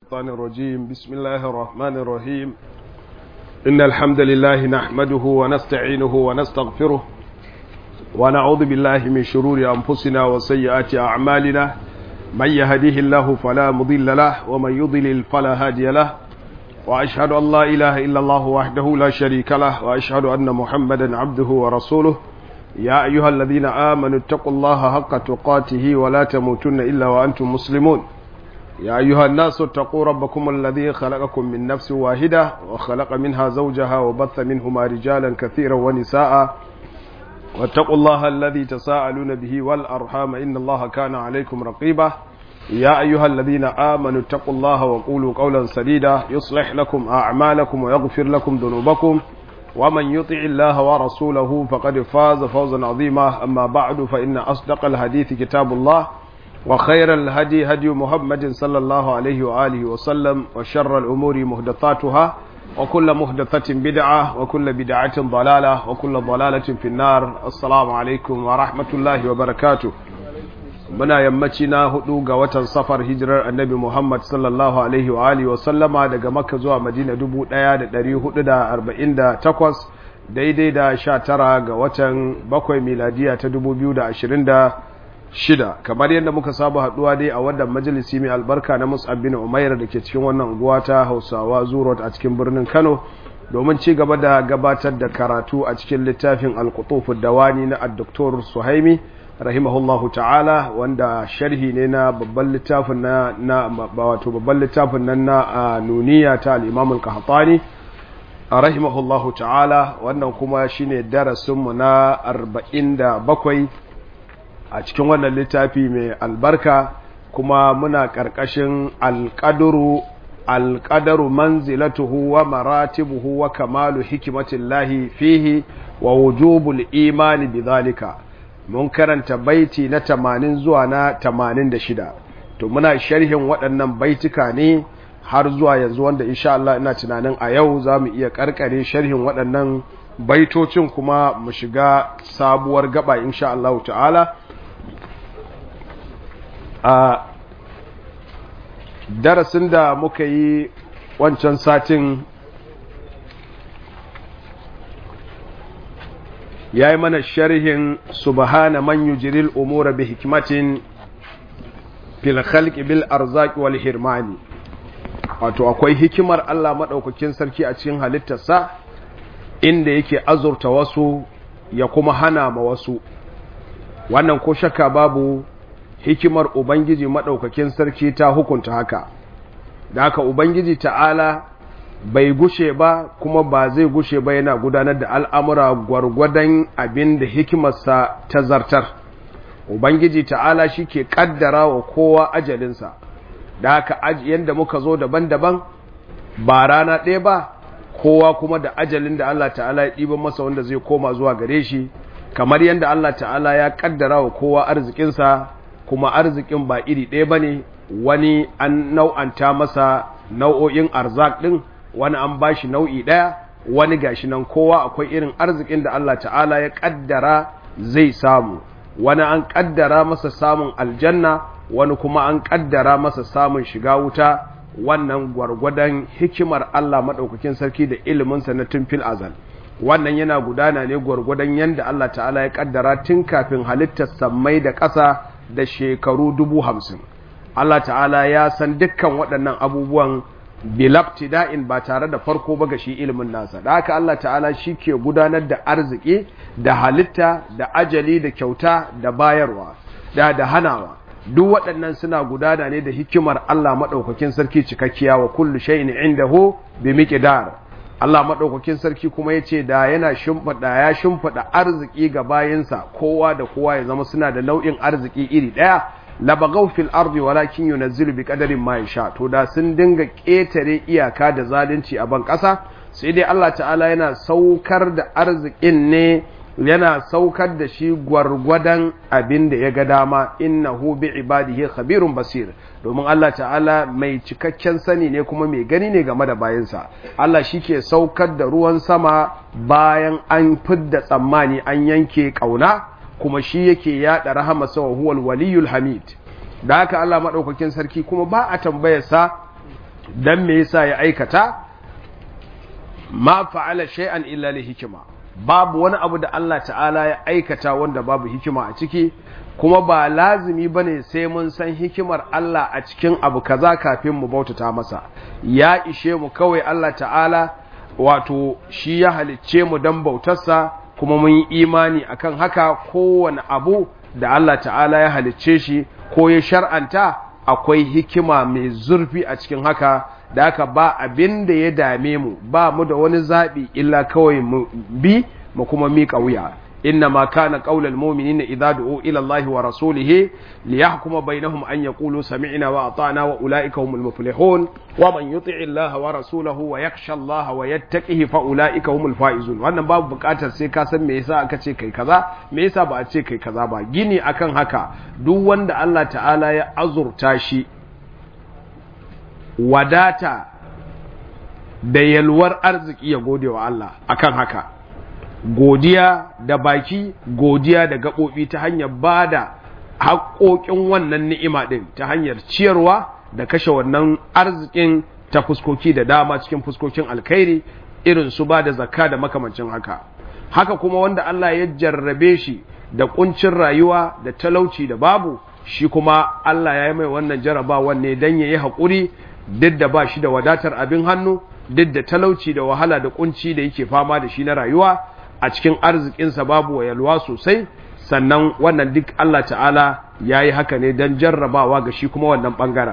الشيطان الرجيم بسم الله الرحمن الرحيم إن الحمد لله نحمده ونستعينه ونستغفره ونعوذ بالله من شرور أنفسنا وسيئات أعمالنا من يهديه الله فلا مضل له ومن يضلل فلا هادي له وأشهد أن لا إله إلا الله وحده لا شريك له وأشهد أن محمدا عبده ورسوله يا أيها الذين آمنوا اتقوا الله حق تقاته ولا تموتن إلا وأنتم مسلمون يا أيها الناس اتقوا ربكم الذي خلقكم من نفس واحدة وخلق منها زوجها وبث منهما رجالا كثيرا ونساء واتقوا الله الذي تساءلون به والأرحام إن الله كان عليكم رقيبا يا أيها الذين آمنوا اتقوا الله وقولوا قولا سديدا يصلح لكم أعمالكم ويغفر لكم ذنوبكم ومن يطع الله ورسوله فقد فاز فوزا عظيما أما بعد فإن أصدق الحديث كتاب الله وخير الهدي هدي محمد صلى الله عليه وآله وسلم وشر الأمور مهدثاتها وكل مهدثة بدعة وكل بدعة ضلالة وكل ضلالة في النار السلام عليكم ورحمة الله وبركاته muna yammaci na hudu ga watan safar hijirar annabi Muhammad sallallahu alaihi wa alihi wa sallama daga Makka zuwa Madina 1448 daidai da 19 ga watan bakwai miladiya ta 2026 kamar yadda muka saba haduwa dai a wannan majalisi mai albarka na Mus'ab bin Umair da ke cikin wannan unguwa ta Hausawa Zurot a cikin birnin Kano domin ci gaba da gabatar da karatu a cikin littafin Al-Qutuf dawani na Dr. Suhaimi rahimahullahu ta'ala wanda sharhi ne na babban littafin na na wato babban littafin nan na nuniya ta al-Imam al-Qahtani rahimahullahu ta'ala wannan kuma shine darasin mu na 47 a cikin wannan littafi mai albarka kuma muna karkashin al-qadru al-qadaru manzilatuhu wa maratibuhu wa kamalu hikmatillahi fihi wa wujubul imani bidhalika mun karanta baiti na tamanin zuwa na tamanin da shida to muna sharhin waɗannan baitika ne har zuwa yanzu wanda insha Allah ina tunanin a yau za mu iya karkare sharhin waɗannan baitocin kuma mu shiga sabuwar gaba insha Allah ta'ala a darasin da muka yi wancan satin ya yi mana sharhin subhana man yujril umura bi hikmatin fil khalqi bil arzaqi wal hirmani wato akwai hikimar Allah madaukakin sarki a cikin halittarsa inda yake azurta wasu ya kuma hana ma wasu wannan ko shakka babu hikimar ubangiji madaukakin sarki ta hukunta haka da haka ubangiji ta'ala bai gushe ba kuma ba zai gushe ba yana gudanar da al'amura gwargwadon abin da hikimarsa ta zartar. Ubangiji ta'ala shi ke ƙaddara wa kowa ajalinsa, da haka yadda muka zo daban-daban ba rana ɗaya ba, kowa kuma da ajalin da Allah ta'ala ya ɗiban masa wanda zai koma zuwa gare shi, kamar yadda Allah ta'ala ya ƙaddara wa kowa arzikinsa, kuma arzikin ba iri ɗaya ba ne, wani an nau'anta masa nau'o'in arzak ɗin. wani an ba shi nau'i ɗaya wani gashi nan kowa akwai irin arzikin da Allah ta'ala ya ƙaddara zai samu wani an ƙaddara masa samun aljanna wani kuma an ƙaddara masa samun shiga wuta wannan gwargwadon hikimar Allah maɗaukakin sarki da iliminsa na tun fil azal wannan yana gudana ne gwargwadon yadda Allah ta'ala ya ƙaddara tun kafin halittar sammai da ƙasa da shekaru dubu hamsin Allah ta'ala ya san dukkan waɗannan abubuwan bilabtida'in ba tare da farko ba ga shi ilimin nasa da haka Allah ta'ala shi ke gudanar da arziki da halitta da ajali da kyauta da bayarwa da da hanawa duk waɗannan suna gudana ne da hikimar Allah maɗaukakin sarki cikakkiya wa kullu shay'in indahu bi miqdar Allah maɗaukakin sarki kuma yace da yana shimfida ya shimfida arziki ga bayinsa kowa da kowa ya zama suna da nau'in arziki iri ɗaya labagaw fil ardi walakin yunazzilu bi qadarin ma yasha to da sun dinga ketare iyaka da zalunci a ban kasa sai dai Allah ta'ala yana saukar da arzikin ne yana saukar da shi gwargwadon abin da ya ga dama innahu bi ibadihi khabirun basir domin Allah ta'ala mai cikakken sani ne kuma mai gani ne game da bayansa Allah shi ke saukar da ruwan sama bayan an fidda tsammani an yanke kauna kuma shi yake yada rahamarsa wa huwal waliyul hamid da haka Allah madaukakin sarki kuma ba a tambayar sa dan me yasa ya aikata ma fa'ala shay'an illa li hikima babu wani abu da Allah ta'ala ya aikata wanda babu hikima a ciki kuma ba lazimi bane sai mun san hikimar Allah a cikin abu kaza kafin mu bautata masa ya ishe mu kawai Allah ta'ala wato shi ya halicce mu dan bautarsa kuma mun yi imani akan haka kowane abu da Allah ta'ala ya halicce shi ko ya shar'anta akwai hikima mai zurfi a cikin haka da haka ba abin da ya dame mu ba mu da wani zaɓi illa kawai mu bi mu kuma miƙa wuya inna ma kana qaulal mu'minina idza du'u ila Allah wa rasulihi liyahkuma bainahum an yaqulu sami'na wa ata'na wa ulaika humul muflihun wa man yuti'i Allah wa rasulahu wa yakhsha Allah wa yattaqihi fa ulaika humul faizun wannan babu buƙatar sai ka san me yasa aka ce kai kaza me yasa ba a ce kai kaza ba gini akan haka duk wanda Allah ta'ala ya azurta shi wadata da yalwar arziki ya gode wa Allah akan haka godiya da baki godiya da gaɓoɓi ta hanyar ba da haƙoƙin wannan ni'ima ɗin ta hanyar ciyarwa da kashe wannan arzikin ta fuskoki da dama cikin fuskokin alkhairi irin su ba da zakka da makamancin haka haka kuma wanda Allah ya jarrabe shi da kuncin rayuwa da talauci da babu shi kuma Allah ya yi mai wannan jarabawan ne don ya yi haƙuri duk da ba shi da wadatar abin hannu duk da talauci da wahala da kunci da yake fama da shi na rayuwa a cikin arzikinsa babu wa yalwa sosai sannan wannan duk Allah ta'ala ya yi haka ne don jarrabawa ga shi kuma wannan ɓangaren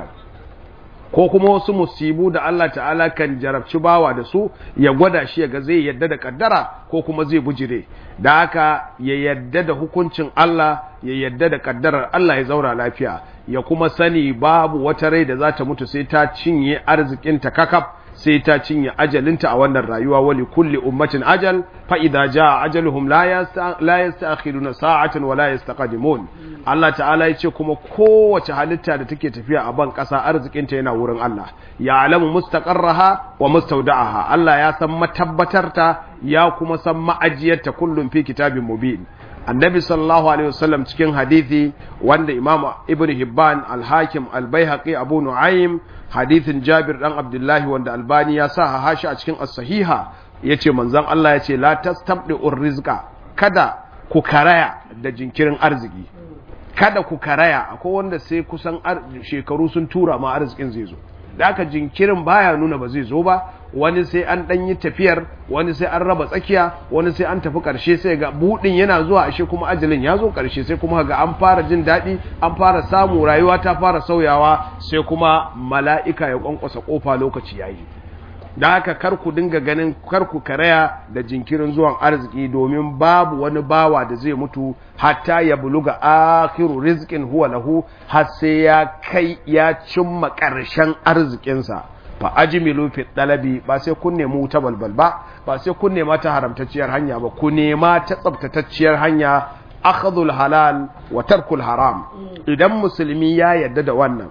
ko kuma wasu musibu da Allah ta'ala kan jarabci bawa da su ya gwada shi ya ga zai yadda da kaddara ko kuma zai bujire da haka ya yadda da hukuncin Allah ya yadda da kaddarar Allah ya zaura lafiya ya kuma sani babu wata rai da za ta mutu sai ta cinye arzikinta kakaf sai ta cinye ajalinta a wannan rayuwa wali kulli ummatin ajal fa idza jaa ajaluhum la yasta la yasta'khiruna sa'atan wa la yastaqdimun Allah ta'ala yace kuma kowace halitta da take tafiya a ban kasa arzikinta yana wurin Allah ya alamu mustaqarraha wa mustawda'aha Allah ya san matabbatarta ya kuma san ma'ajiyarta kullum fi kitabin mubin annabi sallallahu alaihi wasallam cikin hadithi wanda imam ibn hibban al-hakim al-baihaqi abu nu'aym hadithin jabir dan abdullahi wanda albani ya sa hashi a cikin as-sahiha yace manzon Allah yace la tastabdi rizqa kada ku karaya da jinkirin arziki kada ku karaya akwai wanda sai kusan shekaru sun tura ma arzikin zai zo da aka jinkirin baya nuna ba zai zo ba wani sai an ɗan yi tafiyar wani sai an raba tsakiya wani sai an tafi ƙarshe sai ga buɗin yana zuwa ashe kuma ajalin ya zo ƙarshe sai kuma ga an fara jin daɗi an fara samu rayuwa ta fara sauyawa sai kuma mala'ika ya ƙwanƙwasa ƙofa lokaci ya yi da haka kar ku dinga ganin kar ku karaya da jinkirin zuwan arziki domin babu wani bawa da zai mutu hatta ya buluga akhiru rizqin huwa lahu har sai ya kai ya cimma ƙarshen arzikinsa fa ajmilu fi talabi ba sai kun nemi wuta balbal ba ba sai kun nema ta haramtacciyar hanya ba ku nema ta tsabtatacciyar hanya akhdhul halal wa tarkul haram idan musulmi ya yadda da wannan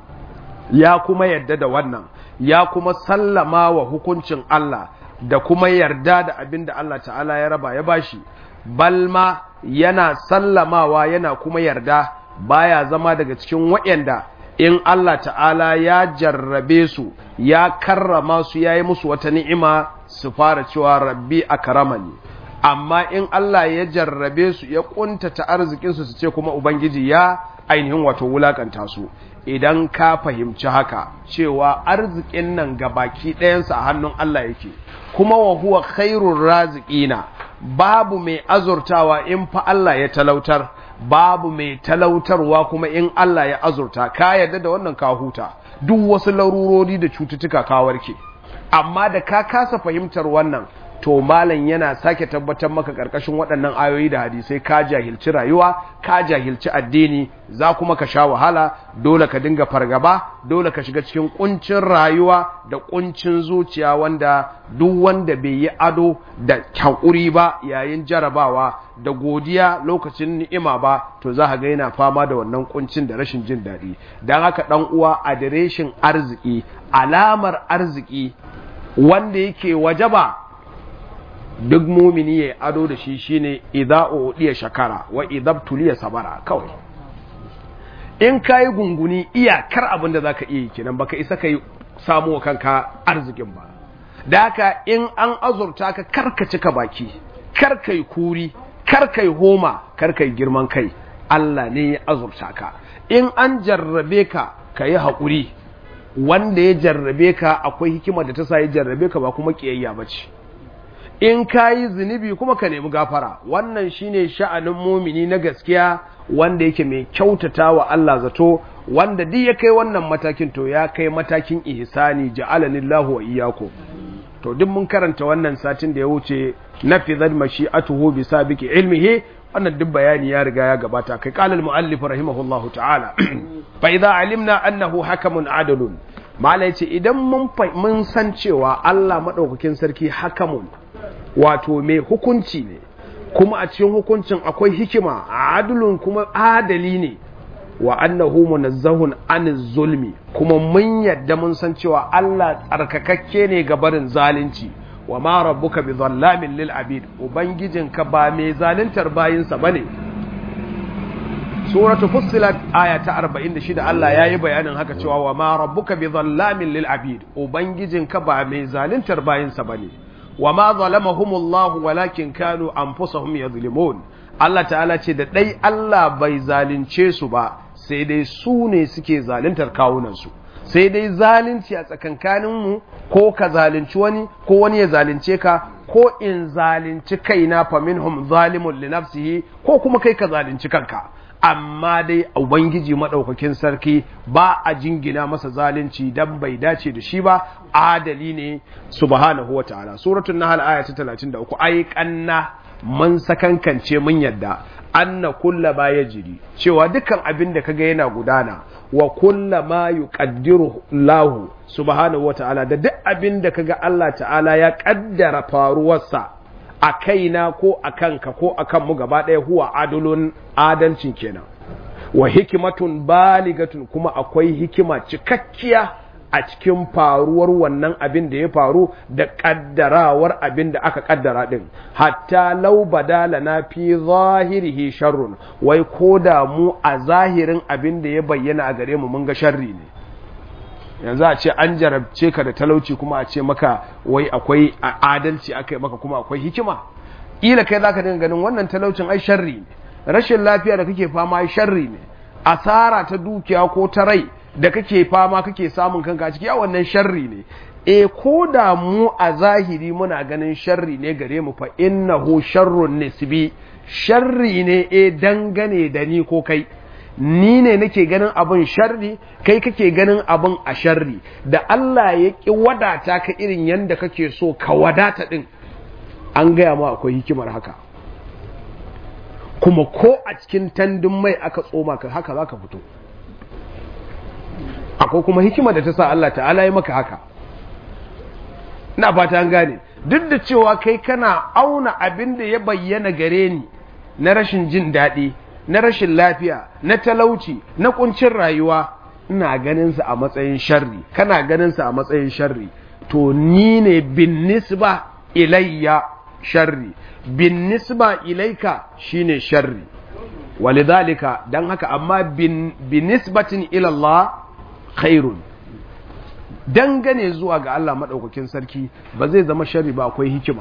ya kuma yadda da wannan ya kuma sallama wa hukuncin Allah da kuma yarda da abin da Allah ta'ala ya raba ya bashi balma yana sallamawa yana kuma yarda baya zama daga cikin waɗanda in Allah ta'ala ya jarrabe su ya karrama su ya yi musu wata ni'ima su fara cewa rabbi a karamani amma in Allah ya jarrabe su ya kuntata arzikinsu su ce kuma Ubangiji ya ainihin wato wulakanta su idan ka fahimci haka cewa arzikin nan ga baki ɗayansa a hannun Allah yake kuma wa huwa khairur raziqina babu mai azurtawa in fa Allah ya talautar babu mai talautarwa kuma in Allah ya azurta ka yarda da wannan ka huta duk wasu larurori da cututtuka ka warke amma da ka kasa fahimtar wannan to malam yana sake tabbatar maka karkashin waɗannan ayoyi da hadisai ka jahilci rayuwa ka jahilci addini za kuma ka sha wahala dole ka dinga fargaba dole ka shiga cikin kuncin rayuwa da kuncin zuciya wanda duk wanda bai yi ado da hakuri ba yayin jarabawa da godiya lokacin ni'ima ba to za ka ga yana fama da wannan kuncin da rashin jin daɗi don haka ɗan uwa adireshin arziki alamar arziki wanda yake wajaba duk mumini ya ado da shi shine idza udiya shakara wa idabtuliya sabara kawai in kayi gunguni iyakar abin da zaka iya yi kenan baka isa kai samu wa kanka arzikin ba da haka in an azurta ka karka cika baki karka yi kuri karka yi homa karka yi girman kai Allah ne ya azurta ka in an jarrabe ka ka yi haƙuri wanda ya jarrabe ka akwai hikima da ta sa ya jarrabe ka ba kuma ƙiyayya ba ce in ka yi zunubi kuma ka nemi gafara wannan shine sha'anin mumini na gaskiya wanda yake mai kyautata wa Allah zato wanda duk ya kai wannan matakin to ya kai matakin ihsani ja'alanillahu wa iyyakum to duk mun karanta wannan satin da ya wuce nafizat mashi'atuhu bi sabiqi ilmihi wannan duk bayani ya riga ya gabata kai qala al-muallif rahimahullahu ta'ala fa idza alimna annahu hakamun adalun malai ce idan mun mun san cewa Allah madaukakin sarki hakamun wato mai hukunci ne kuma a cikin hukuncin akwai hikima adalun kuma adali ne wa annahu munazzahun an zulmi kuma mun yadda mun san cewa Allah tsarkakakke ne ga barin zalunci wa ma rabbuka bi dhallamin lil abid ubangijinka ba mai zaluntar bayinsa bane suratu fussilat aya ta 46 Allah yayi bayanin haka cewa wa ma rabbuka bi dhallamin lil abid ubangijinka ba mai zaluntar bayinsa bane wa ma zalamahumullahu walakin kanu anfusahum yadhlimun Allah ta'ala ce da dai Allah bai zalunce su ba sai dai su ne suke zaluntar kawunansu sai dai zalunci a tsakankaninmu ko ka zalunci wani ko wani ya zalunce ka ko in zalunci kaina fa minhum zalimun li nafsihi ko kuma kai ka zalunci kanka amma dai ubangiji madaukakin sarki ba a jingina masa zalunci dan bai dace da shi ba adali ne subhanahu wataala suratul nahl aya ta 33 ai kanna mun sakankance mun yadda anna kulla ma yajri cewa dukkan abin da kaga yana gudana wa kulla ma yuqaddiru Allah subhanahu wataala da duk abin da kaga Allah ta'ala ya kaddara faruwarsa a kaina ko a kanka ko a kanmu gaba ɗaya huwa adulun adalcin kenan wa hikimatun baligatun kuma akwai hikima cikakkiya a cikin faruwar wannan abin da ya faru da kaddarawar abin da aka kaddara din hatta lau badala na fi zahirihi sharrun wai ko da mu a zahirin abin da ya bayyana a gare mu mun ga sharri ne yanzu a ce an jarabce ka da talauci kuma a ce maka wai akwai adalci aka yi maka kuma akwai hikima ila kai zaka dinga ganin wannan talaucin ai sharri ne rashin lafiya da kake fama ai sharri ne asara ta dukiya ko ta rai da kake fama kake samun kanka ciki a wannan sharri ne e ko da mu a zahiri muna ganin sharri ne gare mu fa innahu sharrun nisbi sharri ne e dangane da ni ko kai ni ne nake ganin abin sharri kai kake ganin abin a sharri da Allah ya ki wadata ka irin yanda kake so ka wadata din an gaya ma akwai hikimar haka kuma ko a cikin tandun mai aka tsoma ka haka zaka fito akwai kuma hikima da ta sa Allah ta'ala ya maka haka na fata an gane duk da cewa kai kana auna abin da ya bayyana gare ni na rashin jin daɗi na rashin lafiya na talauci na kuncin rayuwa ina ganin sa a matsayin sharri kana ganin sa a matsayin sharri to ni ne bin nisba ilayya sharri bin nisba ilaika shine sharri walidhalika dan haka amma bin nisbatin ila Allah khairun dangane zuwa ga Allah maɗaukakin sarki ba zai zama shari ba akwai hikima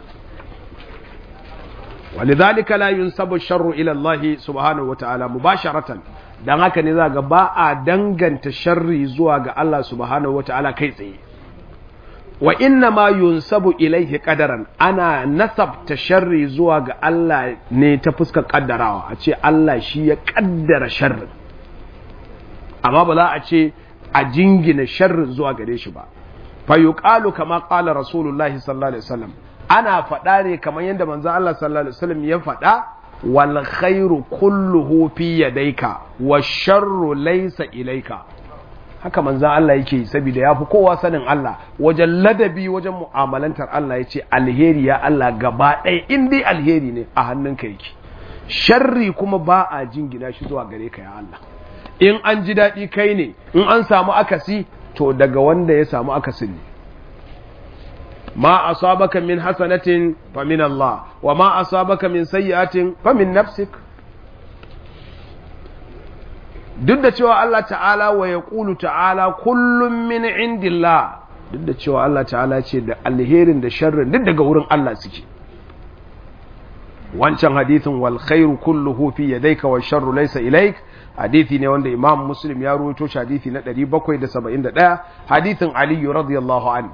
walidhalika la yunsabu sharru ila Allah subhanahu wata'ala mubasharatan dan haka ne za ga ba a danganta sharri zuwa ga Allah subhanahu wata'ala kai tsaye wa inna ma yunsabu ilaihi qadaran ana nasabta sharri zuwa ga Allah ne ta fuskar kaddarawa a ce Allah shi ya kaddara sharri amma ba za a ce a jingina sharrin zuwa gare shi ba fa yuqalu kama qala rasulullahi sallallahu alaihi wasallam ana faɗa ne kamar yadda manzo Allah sallallahu alaihi wasallam ya faɗa wal khairu kulluhu fi yadayka wash sharru laysa ilayka haka manzo Allah yake yi saboda yafi kowa sanin Allah wajen ladabi wajen mu'amalantar Allah yace alheri ya Allah gaba ɗaya in dai alheri ne a hannunka yake sharri kuma ba a jingina shi zuwa gare ka ya Allah in an ji daɗi kai ne in an samu akasi to daga wanda ya samu akasin ne ma asabaka min hasanatin fa min Allah wa ma asabaka min sayyi'atin fa min nafsik duk da cewa Allah ta'ala wa yaqulu ta'ala kullum min indillah duk da cewa Allah ta'ala ce da alherin da sharrin duk daga wurin Allah suke wancan hadithin wal khairu kulluhu fi yadayka wash sharru laysa ilayk hadithi ne wanda Imam Muslim ya rawaito shi hadithi na 771 hadithin Ali radiyallahu anhu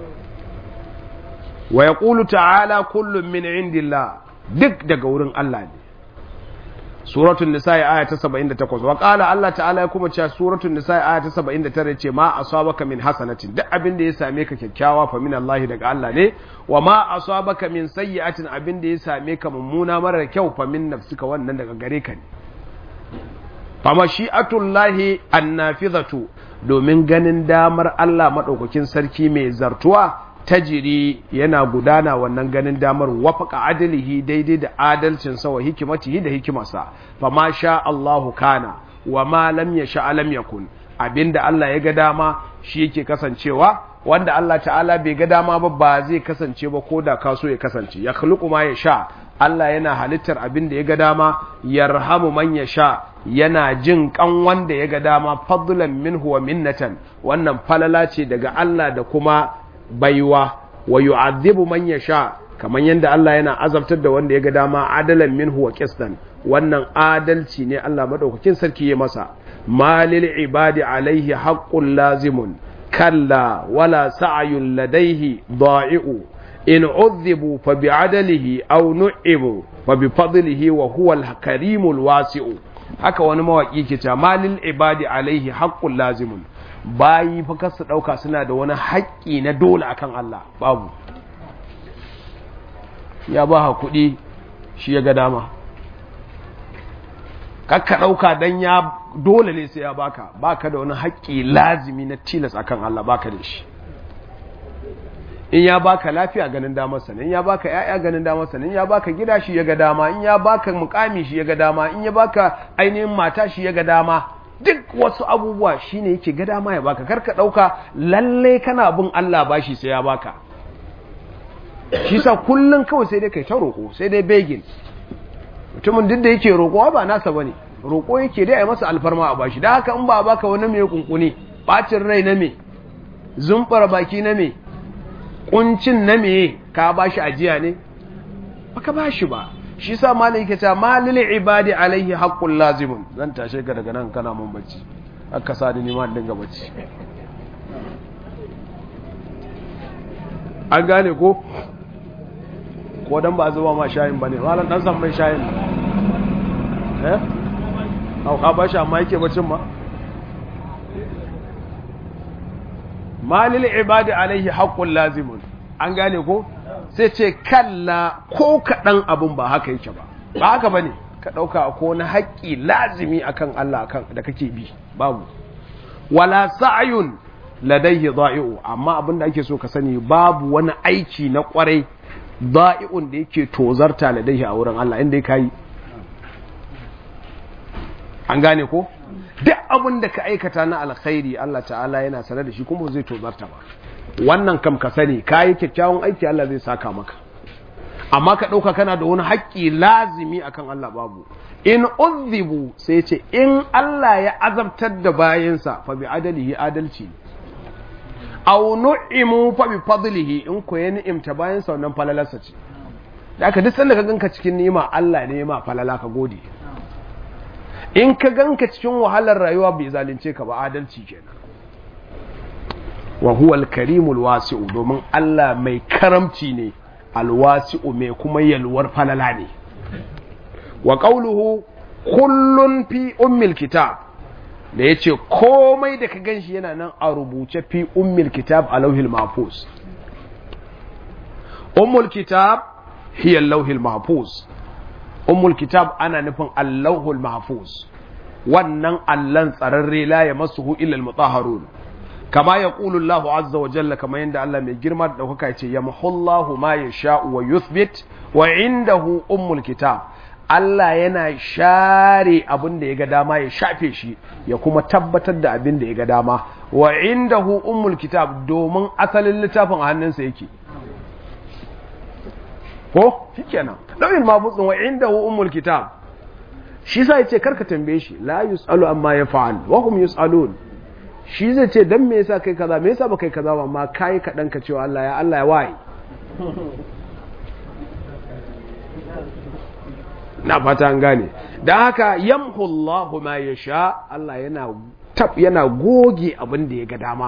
wa yaqulu ta'ala kullum min indillah duk daga wurin Allah ne suratul nisa'i aya ta 78 wa qala Allah ta'ala ya kuma cewa suratul nisa'i aya ta 79 ce ma asabaka min hasanatin duk abin da ya same ka kyakkyawa fa min Allah daga Allah ne wa ma asabaka min sayyi'atin abin da ya same ka mummuna mara kyau fa min nafsika wannan daga gare ka ne fa mashi'atullahi annafizatu domin ganin damar Allah madaukakin sarki mai zartuwa tajiri yana gudana wannan ganin damar wafaka adalihi daidai da adalcinsa wa hikimatihi da hikimarsa fa ma sha Allahu kana wa ma lam yasha lam yakun abinda Allah ya ga dama shi yake kasancewa wanda Allah ta'ala bai ga dama ba ba zai kasance ba ko da ka so ya kasance ya khluqu ma yasha Allah yana halittar abin da ya ga dama yarhamu man yasha yana jin kan wanda ya ga dama fadlan minhu wa minnatan wannan falala ce daga Allah da kuma baiwa wa yu'adhibu man yasha kaman yanda Allah yana azabtar da wanda ya ga dama adalan minhu wa qistan wannan adalci ne Allah madaukakin sarki ya masa malil ibadi alaihi haqqul lazimun kalla wala sa'yun ladaihi da'i'u in udhibu fa bi'adalihi aw nu'ibu fa bi fadlihi wa huwa al-karimul wasi'u haka wani mawaki ke cewa malil ibadi alaihi haqqul lazimun bayi fa kasu ɗauka suna da wani haƙƙi na dole akan Allah babu ya ba ha kuɗi shi ya ga dama kakka ɗauka don ya dole ne sai ya baka baka da wani haƙƙi lazimi na tilas akan Allah baka da shi in ya baka lafiya ganin damar sa in ya baka ƴaƴa ganin damar sa in ya baka gida shi ya ga dama in ya baka mukami shi ya ga dama in ya baka ainihin mata shi ya ga dama duk wasu abubuwa shine yake ga dama ya baka karka dauka lalle kana bin Allah bashi sai ya baka shi sa kullun kawai sai dai kai ta roko sai dai begin mutumin duk da yake roko ba nasa bane roko yake dai ai masa alfarma a bashi da haka in ba baka wani mai kunkuni bacin rai na me zumbar baki na me kuncin na me ka bashi ajiya ne baka bashi ba shi sa malai yake cewa malil ibadi alaihi haqqul lazimun zan tashe ka daga nan kana mun bacci aka sa ni ma dinga bacci an gane ko ko dan ba zuba ma shayin bane malam dan san mai shayin eh au ka bashi amma yake bacin ma malil ibadi alaihi haqqul lazimun an gane ko sai ce kalla ko kaɗan abin ba haka yake ba ba haka ba ne ka ɗauka ko na haƙƙi lazimi akan Allah da kake bi babu wala sa'ayun ladaihi za'i'u amma abin da ake so ka sani babu wani aiki na ƙwarai za'i'un da yake tozarta ladaihi a wurin Allah inda ya yi an gane ko duk abin da ka aikata na alkhairi Allah ta'ala yana sanar da shi kuma zai tozarta ba wannan kam ka sani ka yi kyakkyawan aiki Allah zai saka maka amma ka ɗauka kana da wani haƙƙi lazimi akan Allah babu in uzzibu sai ce in Allah ya azabtar da bayansa fa bi adalihi adalci aw nu'imu fa bi fadlihi in ko ya ni'imta bayansa wannan falalarsa ce da aka duk sanda ka ganka cikin ni'ima Allah ne ma falala ka gode in ka ganka cikin wahalar rayuwa bai zalunce ka ba adalci kenan wa huwa al-karimul wasi'u domin Allah mai karamci ne alwasi'u mai kuma yalwar falala ne wa qawluhu kullun fi ummil kitab da yace komai da ka ganshi yana nan a rubuce fi ummil kitab a lauhil mahfuz ummul kitab hiya lauhil mahfuz ummul kitab ana nufin allahul mahfuz wannan allan tsararre la ya masuhu illa al-mutahharun kama ya ƙulu Allah azza wa jalla kama yadda Allah mai girma da ɗaukaka ce ya mahullahu ma ya sha'u wa yuthbit wa indahu ummul kitab Allah yana share abin da ya ga dama ya shafe shi ya kuma tabbatar da abin da ya ga dama wa indahu ummul kitab domin asalin littafin a hannunsa yake ko shikenan lawil mabutsin wa indahu ummul kitab shi sa yace karka tambaye shi la yusalu amma yaf'al wa hum yusalun shi zai ce dan me yasa kai kaza me yasa ba kai kaza ba amma kai kadan ka cewa Allah ya Allah ya waye na fata an gane dan haka yamhu Allahu ma yasha Allah yana tab yana goge abin da ya ga dama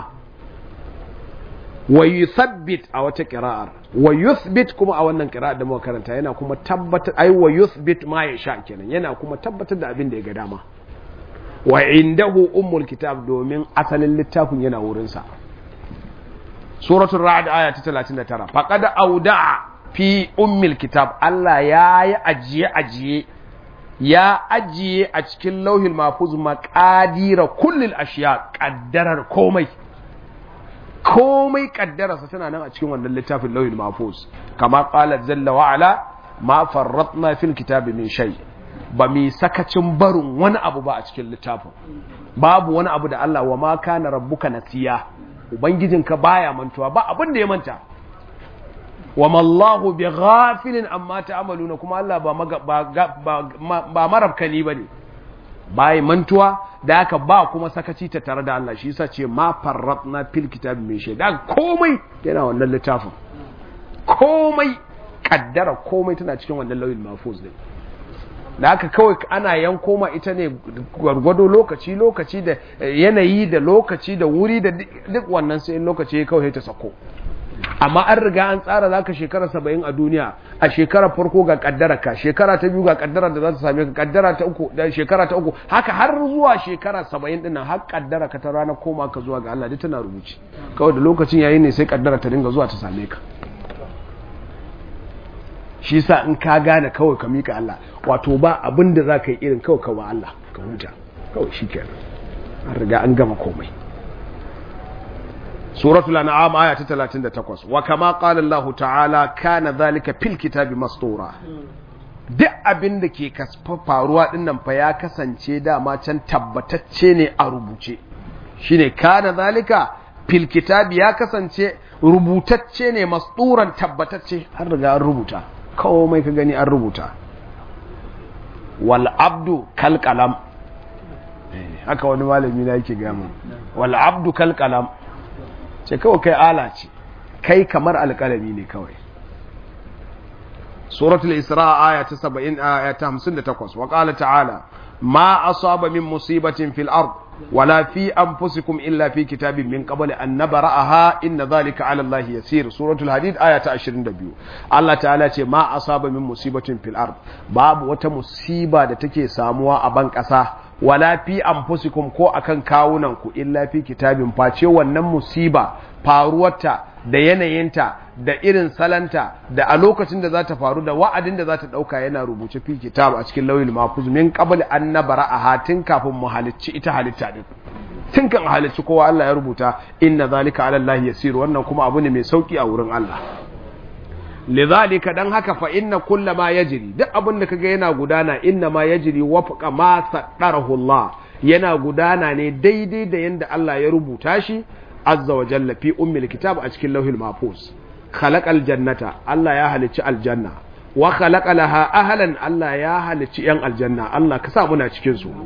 wa yuthabbit a wata qira'ar wa yuthbit kuma a wannan qira'ar da muka karanta yana kuma tabbatar ai wa yuthbit ma yasha kenan yana kuma tabbatar da abin da ya ga dama wa indahu ummul kitab domin asalin littafin yana wurin sa suratul ra'd aya ta 39 faqad auda'a fi ummil kitab Allah ya yi ajiye ajiye ya ajiye a cikin lauhil mahfuz maqadira kullil ashiya kaddarar komai komai kaddararsa tana nan a cikin wannan littafin lauhil mahfuz kama qala jalla wa ala ma farratna fil kitabi min shay ba mi sakacin barin wani abu ba a cikin littafin babu wani abu da Allah wa ma kana rabbuka nasiya ubangijinka baya mantuwa ba abin da ya manta wa mallahu bi ghafilin amma ta'maluna kuma Allah ba ba marabkani bane bai mantuwa da haka ba kuma sakaci ta tare da Allah shi yasa ce ma farratna fil kitabi min shay da komai yana wannan littafin komai kaddara komai tana cikin wannan lauyin mahfuz din da haka kawai ana yanko ma ita ne gwargwado lokaci lokaci da yanayi da lokaci da wuri da duk wannan sai lokaci kawai ta sako amma an riga an tsara zaka shekara saba'in a duniya a shekara farko ga kaddara ka shekara ta biyu ga kaddara da za ta same ka kaddara ta uku da shekara ta uku haka har zuwa shekara saba'in dinnan har kaddara ka ta rana koma ka zuwa ga Allah duk tana rubuci kawai da lokacin yayi ne sai kaddara ta dinga zuwa ta same ka shi sa in ka gane kawai ka mika Allah wato ba abin da za ka yi irin kawai kawai Allah ka huta kawai shi kenan an riga an gama komai suratul an'am aya ta 38 wa kama qala Allah ta'ala kana zalika fil kitabi mastura duk abin da ke faruwa dinnan fa ya kasance dama can tabbatacce ne a rubuce shine kana zalika fil kitabi ya kasance rubutacce ne masturan tabbatacce har riga an rubuta komai ka gani an rubuta wal abdu kal qalam haka wani malami na yake gama wal abdu kal qalam ce kawai kai ala ce kai kamar alƙalami ne kawai suratul isra aya ta 70 aya ta 58 wa qala ta'ala ma asaba min musibatin fil ard wala fi anfusikum illa fi kitabin min qabli an nabra'aha inna dhalika 'ala allahi yasir suratul hadid aya ta 22 Allah ta'ala ce ma asaba min musibatin fil ard babu wata musiba da take samuwa a ban kasa wala fi anfusikum ko akan kawunan ku illa fi kitabin face wannan musiba faruwarta da yanayinta da irin salanta da a lokacin da za ta faru da wa'adin da za ta ɗauka yana rubuce fi kitab a cikin lauyin mafuz min qabl an nabara a hatin kafin mu halicci ita halitta din tun kan halicci kowa Allah ya rubuta inna zalika ala Allah yasir wannan kuma abu ne mai sauki a wurin Allah lidhalika dan haka fa inna kulla ma yajri duk abin da kaga yana gudana inna ma yajri wafqa ma saddarahu Allah yana gudana ne daidai da yanda Allah ya rubuta shi azza wa jalla fi ummil kitab a cikin lauhil mahfuz khalaqal jannata Allah ya halicci aljanna wa khalaqa laha ahlan Allah ya halicci yan aljanna Allah ka sa muna cikin su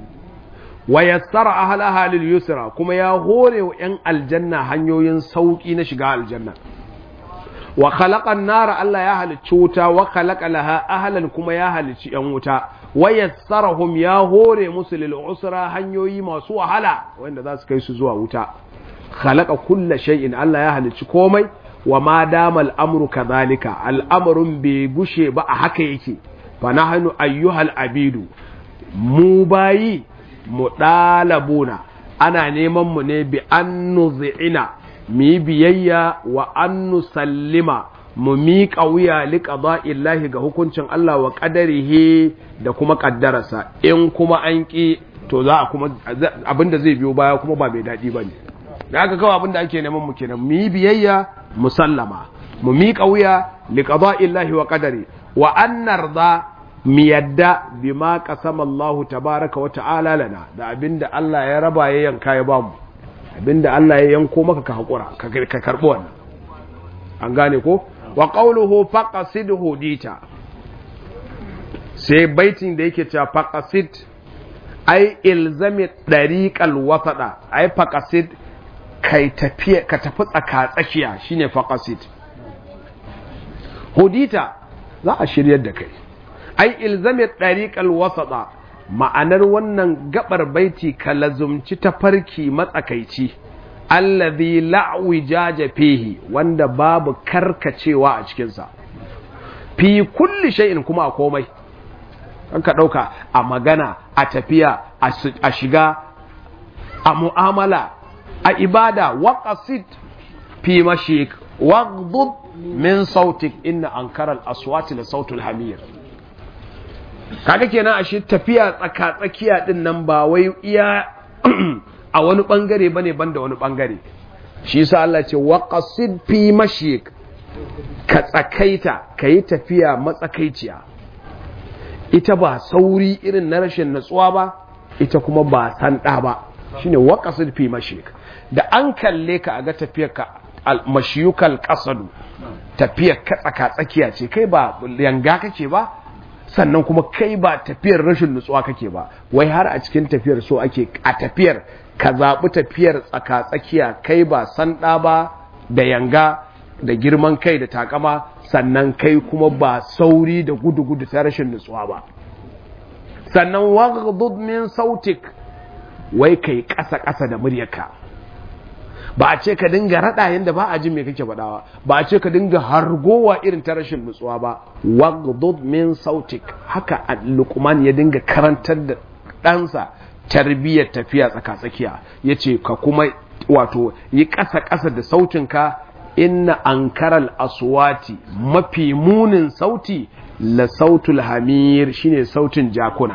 wa yassara ahlaha lil yusra kuma ya hore wa yan aljanna hanyoyin sauki na shiga aljanna wa khalaqa an-nara Allah ya halicci wuta wa khalaqa laha ahlan kuma ya halicci yan wuta wa yassarahum ya hore musu lil usra hanyoyi masu wahala wanda za su kai su zuwa wuta khalaqa kulla shay'in Allah ya halicci komai wa ma dama al'amru kadhalika al'amrun bai gushe ba a haka yake fa nahnu ayyuhal abidu mu bayi mu dalabuna ana neman mu ne bi an nuzi'ina mu yi biyayya wa an nusallima mu miƙa wuya liqada'illahi ga hukuncin Allah wa qadarihi da kuma ƙaddararsa in kuma an ƙi to za a kuma abinda zai biyo baya kuma ba mai daɗi bane da aka kawo abinda ake neman mu kenan mu yi biyayya musallama mu miƙa wuya liqada'illahi wa qadari wa an narda mu yadda bima qasama Allah tabaraka wa ta'ala lana da abinda Allah ya raba ya yanka ya bamu abinda Allah ya yanko maka ka hakura ka karbi wannan an gane ko wa qawluhu faqasidhu dita sai baitin da yake cewa faqasid ai ilzami dariqal wasada ai faqasid kai tafiya ka tafi tsaka tsakiya shine faqasid hudita za a shiryar da kai ai ilzami dariqal wasada ma'anar wannan gabar baiti ka lazumci tafarki matsakaici allazi la'wijaja fihi wanda babu karkacewa a cikinsa fi kulli shay'in kuma a komai an ka ɗauka a magana a tafiya a shiga a mu'amala a ibada waqasid fi mashik waghdud min sautik inna ankara al-aswati la sautul hamir kaga kenan ashe tafiya tsaka tsakiya din nan ba wai iya a wani bangare bane banda wani bangare shi yasa Allah ce waqasid fi mashik ka tsakaita kayi tafiya matsakaiciya ita ba sauri irin na rashin natsuwa ba ita kuma ba sanda ba shine waqasid fi mashik da an kalle ka aga tafiyar ka mashiyukal qasadu tafiyar ka tsaka tsakiya ce kai ba yanga kake ba sannan kuma kai ba tafiyar rashin nutsuwa kake ba wai har a cikin tafiyar so ake a tafiyar ka zaɓi tafiyar tsaka tsakiya kai ba sanda ba da yanga da girman kai da takama sannan kai kuma ba sauri da gudu-gudu ta rashin nutsuwa ba sannan waghdud min sautik wai kai ƙasa-ƙasa da muryarka ba a ce ka dinga raɗa yadda ba a jin me kake faɗawa ba a ce ka dinga hargowa irin ta rashin nutsuwa ba waghdud min sautik haka luqman ya dinga karantar da ɗansa tarbiyyar tafiya tsaka-tsakiya yace ka kuma wato yi ƙasa-ƙasa da sautinka inna ankaral aswati mafi munin sauti la sautul hamir shine sautin jakuna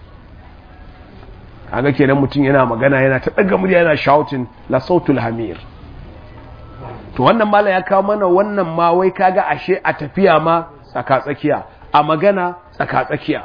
kaga kenan mutum yana magana yana ta daga murya yana shouting la sautul hamir to wannan mala ya kawo mana wannan ma wai kaga ashe a tafiya ma tsaka tsakiya a magana tsaka tsakiya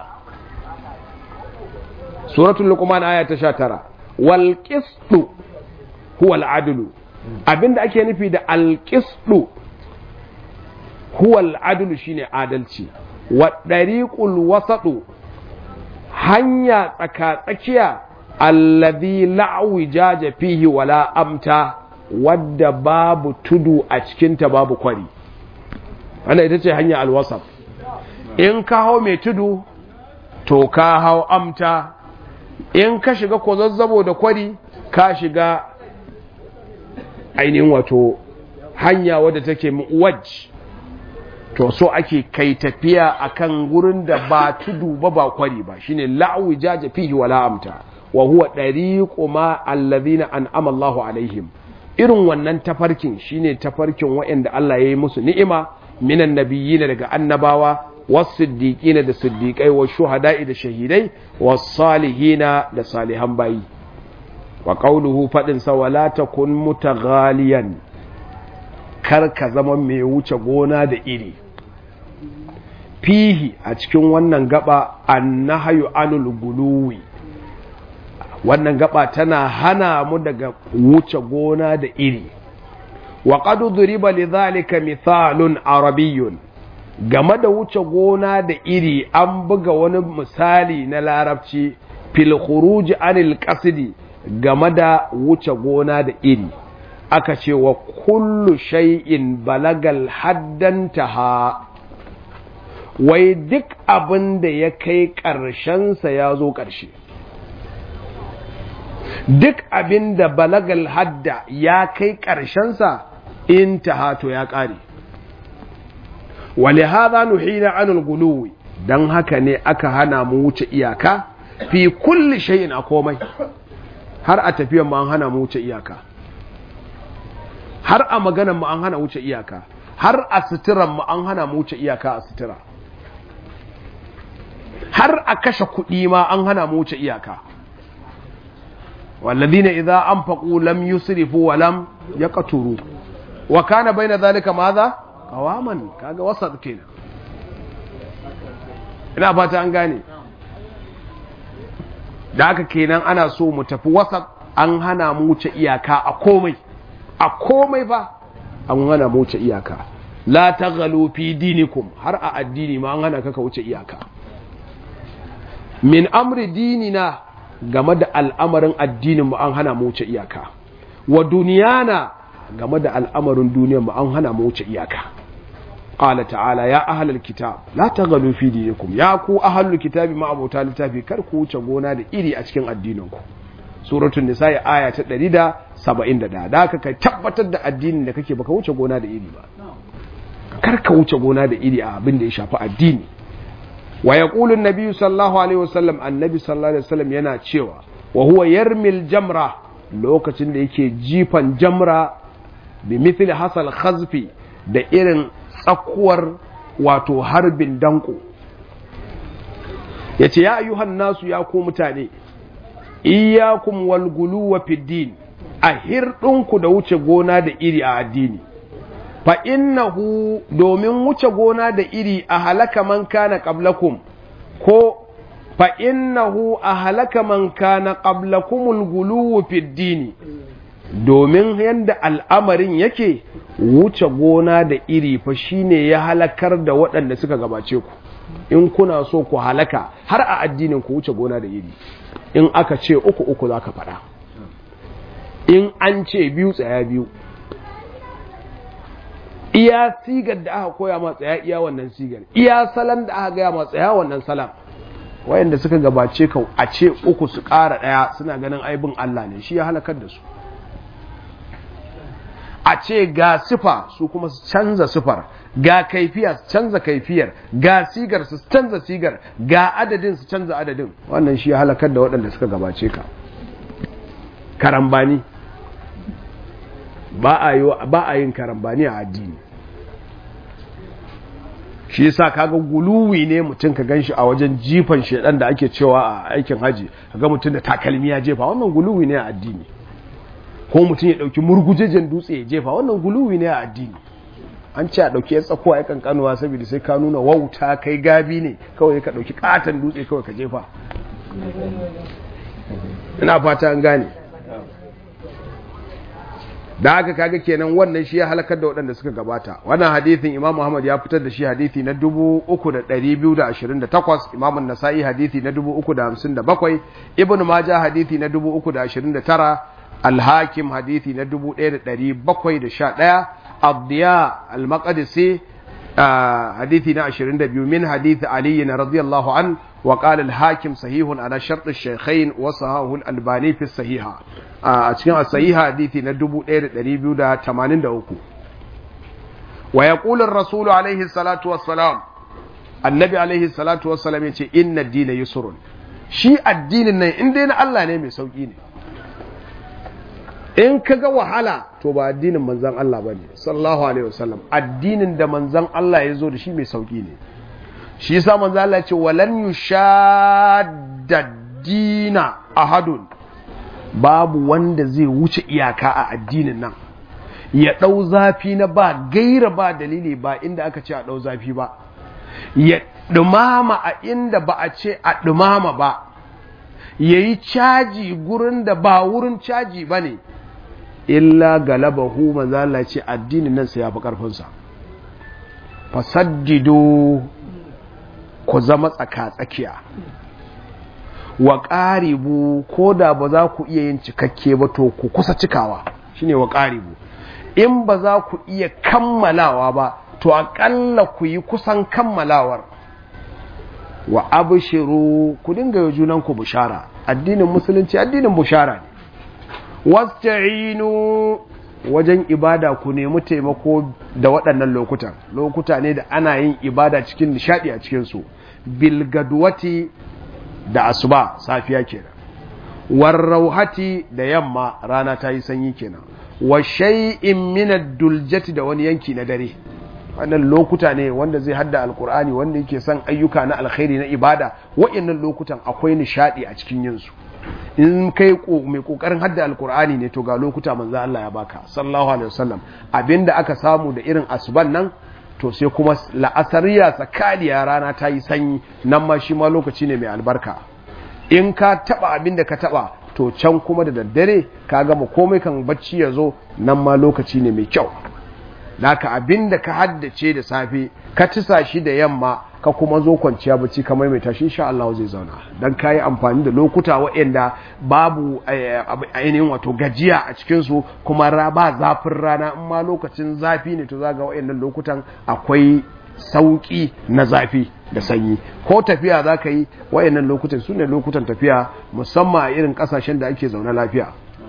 suratul luqman aya ta 19 wal qistu huwa al adlu abinda ake nufi da al qistu huwa al adlu shine adalci wa dariqul wasatu hanya tsaka tsakiya alladhi la'wijaja fihi wala amta wadda babu tudu a cikinta babu kwari wannan ita ce hanya alwasaf in ka hau mai tudu to ka hau amta in ka shiga kwazazzabo da kwari ka shiga ainihin wato hanya wadda take waj to so ake kai tafiya akan gurin da ba tudu ba ba kwari ba shine la'wijaja fihi wala amta wa huwa dariqu ma alladhina an'ama Allahu alaihim irin wannan tafarkin shine tafarkin waɗanda Allah ya yi musu ni'ima minan nabiyyin daga annabawa was-siddiqina da siddiqai wa shuhada'i da shahidai was-salihina da salihan bayi wa qawluhu fadin sa wala takun mutaghaliyan kar ka zama mai wuce gona da iri fihi a cikin wannan gaba annahyu anul guluwi wannan gaba tana hana mu daga wuce gona da iri wa qad duriba lidhalika mithalun arabiyyun game da wuce gona da iri an buga wani misali na larabci fil khuruj anil qasdi game da wuce gona da iri aka ce wa kullu shay'in balagal haddantaha wai duk abin da ya kai ƙarshensa ya zo ƙarshe duk abin da balagal hadda ya kai ƙarshensa in to ya ƙare wale haza nuhina anul guluwi don haka ne aka hana mu wuce iyaka fi kulli shay'in a komai har a tafiyan mu an hana mu wuce iyaka har a maganan mu an hana wuce iyaka har a suturan mu an hana mu wuce iyaka a sutura har a kashe kuɗi ma an hana mu wuce iyaka والذين إذا أنفقوا لم يسرفوا ولم يقتروا وكان بين ذلك ماذا قواما كاغا وسط كده ina fata an gane da haka kenan ana so mu tafi wasat an hana mu wuce iyaka a komai a komai fa an hana mu wuce iyaka la taghalu fi dinikum har a addini ma an hana ka ka wuce iyaka min amri dinina game da al'amarin addinin mu an hana mu wuce iyaka wa duniyana game da al'amarin duniyar mu an hana mu wuce iyaka qala ta'ala ya ahlal kitab la taghalu fi dinikum ya ku ahlul kitabi ma abota littafi kar ku wuce gona da iri a cikin addinin ku suratul nisa aya ta 171 da haka kai tabbatar da addinin da kake baka wuce gona da iri ba kar ka wuce gona da iri a abin da ya shafi addini wa yaqulu an-nabi sallallahu alaihi wasallam annabi sallallahu alaihi wasallam yana cewa wa huwa yarmil jamra lokacin da yake jifan jamra bi mithli hasal khazfi da irin tsakuwar wato harbin danko yace ya ayyuhan nasu ya ku mutane iyyakum wal guluwa fid din a hirɗinku da wuce gona da iri a addini fa innahu domin wuce gona da iri a halaka man kana qablakum ko fa innahu a halaka man kana qablakumul guluwu fid dini domin yadda al'amarin yake wuce gona da iri fa shine ya halakar da waɗanda suka gabace ku in kuna so ku halaka har a addinin ku wuce gona da iri in aka ce uku uku za ka faɗa in an ce biyu tsaya biyu iya sigar da aka koya ma tsaya iya wannan sigar iya salam da aka gaya ma tsaya wannan salam wayanda suka gabace ka a ce uku su ƙara ɗaya suna ganin aibin Allah ne shi ya halakar da su a ce ga sifa su kuma su canza sifar ga kaifiya su canza kaifiyar ga sigar su canza sigar ga adadin su canza adadin wannan shi ya halakar da waɗanda suka gabace ka karambani ba a yin karambani a addini shi yasa kaga guluwi ne mutum ka ganshi a wajen jifan shedan da ake cewa a aikin haji kaga mutum da takalmi ya jefa wannan guluwi ne a addini ko mutum ya dauki murgujejen dutse ya jefa wannan guluwi ne a addini an ce a dauki ya tsakuwa ya kankanuwa saboda sai ka nuna wauta kai gabi ne kawai ka dauki katon dutse kawai ka jefa ina fata an gane da haka kaga kenan wannan shi ya halakar da waɗanda suka gabata wannan hadithin imam muhammad ya fitar da shi hadithi na 3228 imam nasa'i hadithi na 357 ibn majah hadithi na 329 al-hakim hadithi na 1711 abdiya al-maqdisi hadithi na 22 min hadithi ali radiyallahu an وقال الحاكم صحيح على شرط الشيخين وصححه الألباني في الصحيحة a cikin as-sahiha hadisi na 1283 wa yaqulu ar-rasulu alayhi salatu wassalam annabi alayhi salatu wassalam yace inna ad-dina yusrun shi addinin nan in dai na Allah ne mai sauki ne in kaga wahala to ba addinin manzon Allah bane sallallahu alaihi wasallam addinin da manzon Allah ya zo da shi mai sauki ne shi yasa manzon Allah ya ce walan yushadda dina ahadun babu wanda zai wuce iyaka a addinin nan ya ɗau zafi na ba gaira ba dalili ba inda aka ce a ɗau zafi ba ya ɗumama a inda ba a ce a ɗumama ba ya yi caji gurin da ba wurin caji ba ne illa galabahu manzala ce addinin nan sai ya fi ƙarfinsa fasaddido ku zama tsaka-tsakiya wa ƙaribu ko da ba za ku iya yin cikakke ba to ku kusa cikawa shine wa ƙaribu in ba za ku iya kammalawa ba to aƙalla ku yi kusan kammalawar wa abshiru ku dinga yi junan ku bushara addinin musulunci addinin bushara ne wasta'inu wajen ibada ku nemi taimako da waɗannan lokutan lokuta ne da ana yin ibada cikin nishadi a cikinsu bilgadwati da asuba safiya kenan warrauhati da yamma rana ta yi sanyi kenan wa shay'in min ad-duljati da wani yanki na dare wannan lokuta ne wanda zai hadda alkur'ani wanda yake son ayyuka na alkhairi na ibada wa'annan lokutan akwai nishadi a cikin yin su in kai mai kokarin hadda alkur'ani ne to ga lokuta manzo Allah ya baka sallallahu alaihi wasallam abinda aka samu da irin asuban nan to sai kuma la'asariya tsakaniya rana ta yi sanyi nan ma shi ma lokaci ne mai albarka in ka taba abin da ka taba to can kuma da daddare ka gama komai kan bacci ya zo nan ma lokaci ne mai kyau naka abin da ka haddace da safe ka tisa shi da yamma ka kuma zo kwanciya bacci ka maimaita shi insha Allah zai zauna dan kayi amfani da lokuta waɗanda babu ainihin wato gajiya a cikin su kuma ba zafin rana in ma lokacin zafi ne to zaga waɗannan lokutan akwai sauki na zafi da sanyi ko tafiya za ka yi wayannan lokutan su ne lokutan tafiya musamman a irin kasashen da ake zaune lafiya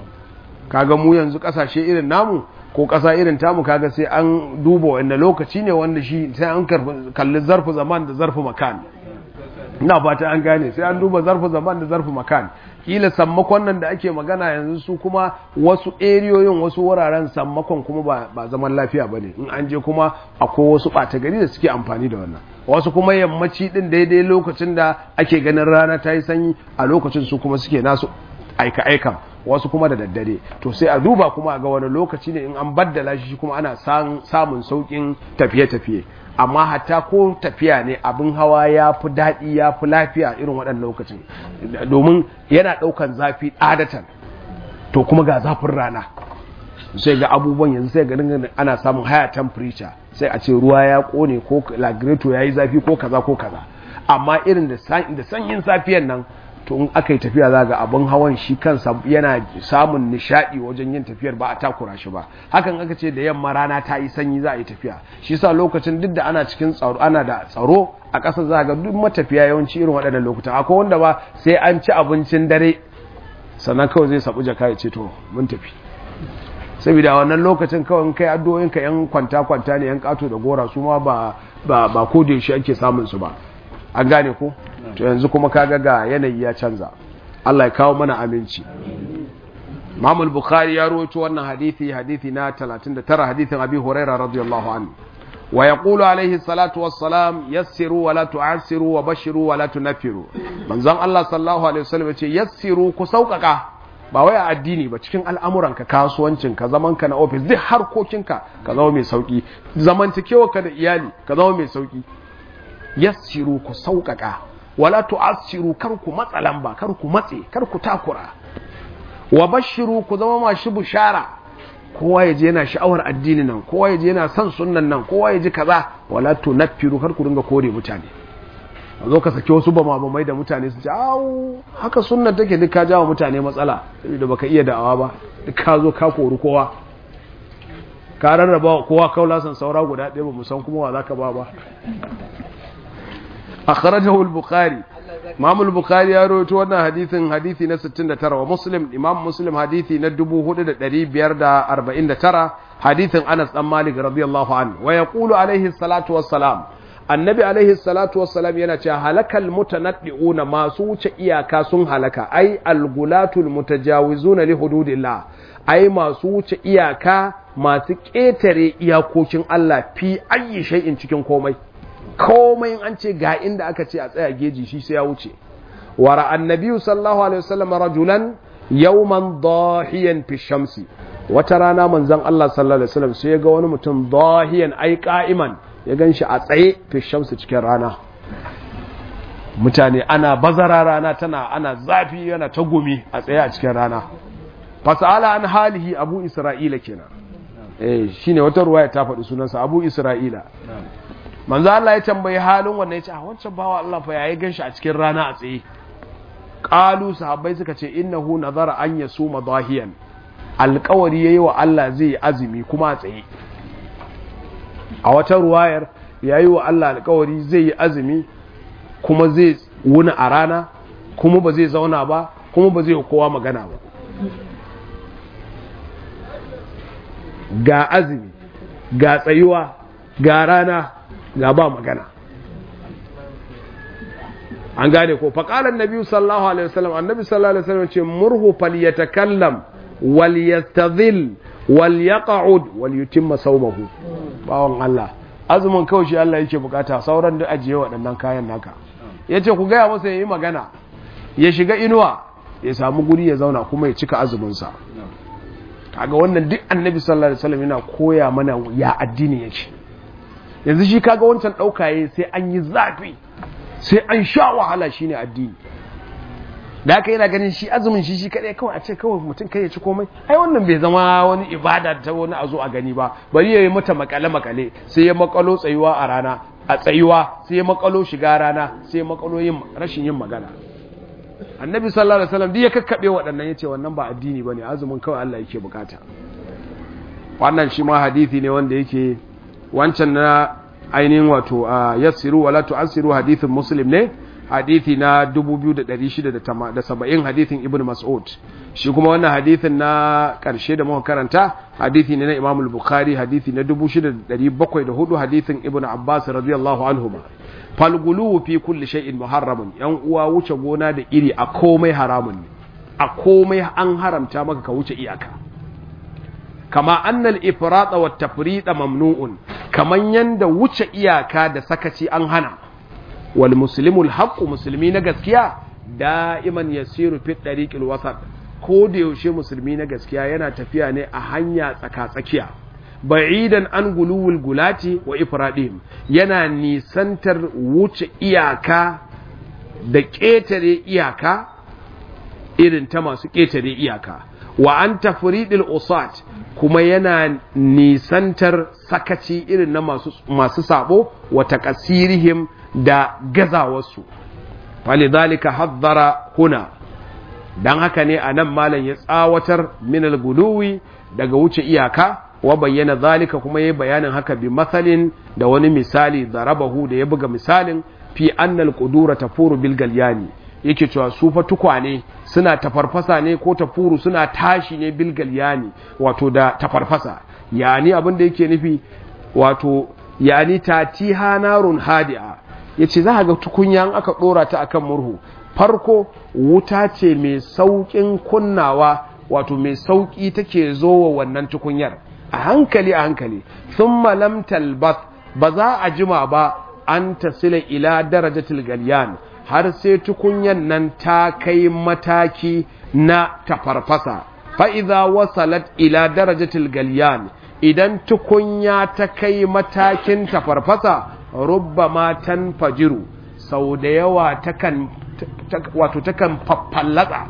kaga mu yanzu kasashe irin namu ko kasa irin tamu kaga sai an duba wanda lokaci ne wanda shi sai an kalli zarfu zaman da zarfu makan ina fata an gane sai an duba zarfu zaman da zarfu makan kila sammakon nan da ake magana yanzu su kuma wasu eriyoyin wasu wuraren sammakon kuma ba, ba zaman lafiya ba ne in an je kuma akwai wasu ɓata gari da suke amfani da wannan wasu kuma yammaci ɗin daidai lokacin da ake ganin rana ta yi sanyi a lokacin su kuma suke nasu aika-aikan wasu kuma da daddare to sai a duba kuma ga wani lokaci ne in an baddala shi kuma ana samun sauƙin tafiye-tafiye amma hatta ko tafiya ne abin hawa ya fi daɗi ya fi lafiya irin waɗannan lokacin domin yana ɗaukan zafi ɗadatan to kuma ga zafin rana sai ga abubuwan yanzu sai ga ana samun higher temperature sai a ce ruwa ya ƙone ko lagreto ya yi zafi ko kaza ko kaza amma irin da sanyin safiyan nan to in aka yi tafiya za ga abin hawan shi kansa yana samun nishadi wajen yin tafiyar ba a takura shi ba hakan aka ce da yamma rana ta yi sanyi za a yi tafiya shi sa lokacin duk da ana cikin tsaro ana da tsaro a ƙasa za ga duk matafiya yawanci irin waɗannan lokutan akwai wanda ba sai an ci abincin dare sannan kawai zai sabu jaka ya ce to mun tafi saboda wannan lokacin kawai kai addu'o'in ka yan kwanta kwanta ne yan kato da gora su ma ba ba ba ko da yaushe ake samun su ba an gane ko to yanzu kuma kaga ga yanayi ya canza Allah ya kawo mana aminci Imam al-Bukhari ya rawaito wannan hadisi hadisi na 39 hadisin Abi Huraira radiyallahu anhu wa yaqulu alayhi salatu wassalam yassiru wa la tu'assiru wa bashiru wa la tunaffiru manzon Allah sallallahu alaihi wasallam yace yassiru ku sauƙaƙa ba wai a addini ba cikin al'amuranka kasuwancinka zamanka na ofis duk harkokinka ka zama mai sauki zamantakewarka da iyali ka zama mai sauki yassiru ku sauƙaƙa wala tu'assiru kar ku matsa lamba kar ku matse kar ku takura wa bashiru ku zama mashi bushara kowa ya je yana sha'awar addini nan kowa ya je yana son sunnan nan kowa ya ji kaza wala tunaffiru kar ku dinga kore mutane a zo ka saki wasu bamabamai da mutane su ce awu haka sunnan take duk ka jawo mutane matsala saboda baka iya da'awa ba duk ka zo ka kori kowa ka rarraba kowa kaulasan saura guda ɗaya ba mu san kuma wa zaka ba ba akhrajahu al-bukhari imam al-bukhari ya rawaito wannan hadisin hadisi na 69 wa muslim imam muslim hadisi na 4549 hadisin anas dan malik radiyallahu anhu wa yaqulu alayhi salatu wassalam annabi alayhi salatu wassalam yana cewa halakal mutanaddiuna masu wuce iyaka sun halaka ai al-gulatul mutajawizuna li hududillah ai masu wuce iyaka masu ƙetare iyakokin Allah fi ayi shay'in cikin komai komai an ce ga inda aka ce a tsaya geji shi sai ya wuce wara annabi sallallahu alaihi wasallam rajulan yawman dahiyan fi shamsi wata rana manzon Allah sallallahu alaihi wasallam sai ya ga wani mutum dahiyan ai qa'iman ya ganshi a tsaye fi shamsi cikin rana mutane ana bazara rana tana ana zafi yana ta gumi a tsaye a cikin rana fasala an halihi abu isra'ila kenan eh shine wata ruwaya ta faɗi sunansa abu isra'ila manzo Allah ya tambayi halin wannan yace a wancan bawa Allah fa yayi ganshi a cikin rana a tsaye qalu sahabbai suka ce innahu nazara an yasuma dahiyan alƙawari yayi wa Allah zai azumi kuma a tsaye a wata ruwayar yayi wa Allah alƙawari zai yi azumi kuma zai wuni a rana kuma ba zai zauna ba kuma ba zai kowa magana ba ga azumi ga tsayuwa ga rana ga ba magana an gane ko faƙalar nabi sallallahu alaihi wasallam annabi sallallahu alaihi wasallam ce murhu falyatakallam wal yastadhil wal yaq'ud wal yutimma sawmahu bawon Allah azumin kawai shi Allah yake bukata sauran da ajiye waɗannan kayan naka yace ku gaya masa yayi magana ya shiga inuwa ya samu guri ya zauna kuma ya cika azumin sa kaga wannan duk annabi sallallahu alaihi wasallam yana koya mana ya addini yake yanzu shi kaga wancan ɗaukaye sai an yi zafi sai an sha wahala shine addini da haka yana ganin shi azumin shi shi kadai kawai a ce kawai mutum kai ya ci komai ai wannan bai zama wani ibada ta wani a zo a gani ba bari ya yi mata makale makale sai ya makalo tsayuwa a rana a tsayuwa sai ya makalo shiga rana sai ya makalo yin rashin yin magana annabi sallallahu alaihi wasallam duk ya kakkabe waɗannan yace wannan ba addini bane azumin kawai Allah yake bukata wannan shi ma hadisi ne wanda yake wancan na ainihin wato yassiru wala tu'assiru hadithin muslim ne hadithi na 2670 hadithin ibn mas'ud shi kuma wannan hadithin na karshe da muka karanta hadithi ne na imam al-bukhari hadithi na 6704 hadithin ibn abbas radiyallahu anhuma falgulu fi kulli shay'in muharramun yan uwa wuce gona da iri a komai haramun ne a komai an haramta maka ka wuce iyaka kama annal ifrata wat tafrita mamnu'un kaman yanda wuce iyaka da sakaci an hana wal muslimul haqqu musulmi na gaskiya da'iman yasiru fi tariqil wasat ko da yaushe musulmi na gaskiya yana tafiya ne a hanya tsaka-tsakiya ba'idan an guluwul gulati wa ifradihim yana nisantar wuce iyaka da ƙetare iyaka irin ta masu ƙetare iyaka wa an tafridil usat kuma yana nisantar sakaci irin na masu, masu sabo wa taqasirihim da gazawarsu falidhalika haddara huna dan haka ne anan malam ya tsawatar min al-guluwi daga wuce iyaka wa bayyana zalika kuma yayi bayanin haka bi masalin da wani misali darabahu da ya buga misalin fi annal qudura tafuru bil galyani yake cewa su fa tukwane suna tafarfasa ne ko tafuru suna tashi ne bil galyani wato da tafarfasa yani abin da yake nufi wato yani tatiha narun hadi'a yace za ga tukunyan aka dora ta akan murhu farko wuta ce mai saukin kunnawa wato mai sauki take zo wa wannan tukunyar a hankali a hankali sun lam talbas ba za a jima ba an tasila ila darajatul galyan har sai tukunyan nan ta kai mataki na tafarfasa fa'iza wasalat ila darajatul galyan idan tukunya ta kai matakin tafarfasa rubba matan fajiru sau da yawa takan wato takan faffallatsa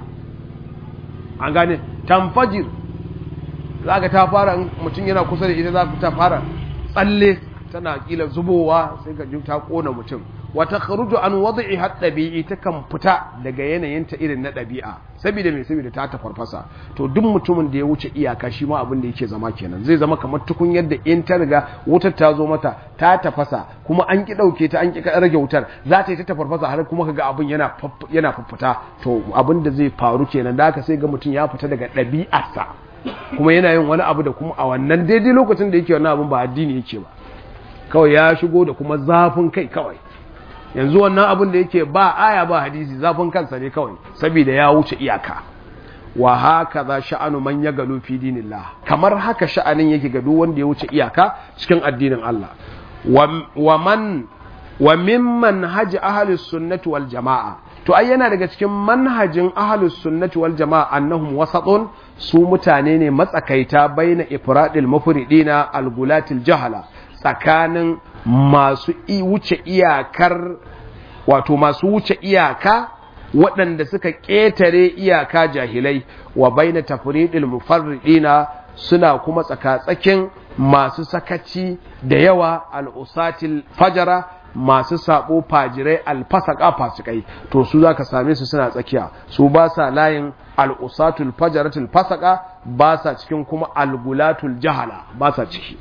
an gane tamfajir za ka ta fara mutum yana kusa da ita za ta fara tsalle tana kila zubowa sai ka ji ta kona mutum wata kharuju an wad'i had dabi'i ta kan fita daga yanayin ta irin na dabi'a saboda me saboda ta ta farfasa to duk mutumin da ya wuce iyaka shi ma abin da yake zama kenan zai zama kamar tukun yadda in ta riga wutar ta zo mata ta tafasa kuma an ki dauke ta an ki rage wutar za ta yi ta tafarfasa har kuma kaga abin yana yana fuffuta to abin da zai faru kenan da haka sai ga mutum ya fita daga ɗabi'arsa kuma yana yin wani abu da kuma a wannan daidai lokacin da yake wannan abin ba addini yake ba kawai ya shigo da kuma zafin kai kawai yanzu wannan abin da yake ba aya ba hadisi zafin kansa ne kawai saboda ya wuce iyaka wa haka za sha'anu man ya galu fi dinillah kamar haka sha'anin yake ga duk wanda ya wuce iyaka cikin addinin Allah wa man wa mimman haji ahlus sunnati wal jamaa to ai yana daga cikin manhajin ahlus sunnati wal jamaa annahum wasatun su mutane ne matsakaita baina ifradil mufridina al gulatil jahala tsakanin masu wuce iyakar wato masu wuce iyaka waɗanda suka ƙetare iyaka jahilai wa baina tafridil mufarridina suna kuma tsakatsakin masu sakaci da yawa al'usatil fajara masu sabo fajirai alfasaka fasikai to su zaka same su suna tsakiya su ba sa layin al'usatul fajaratul fasaka ba sa cikin kuma algulatul jahala ba sa ciki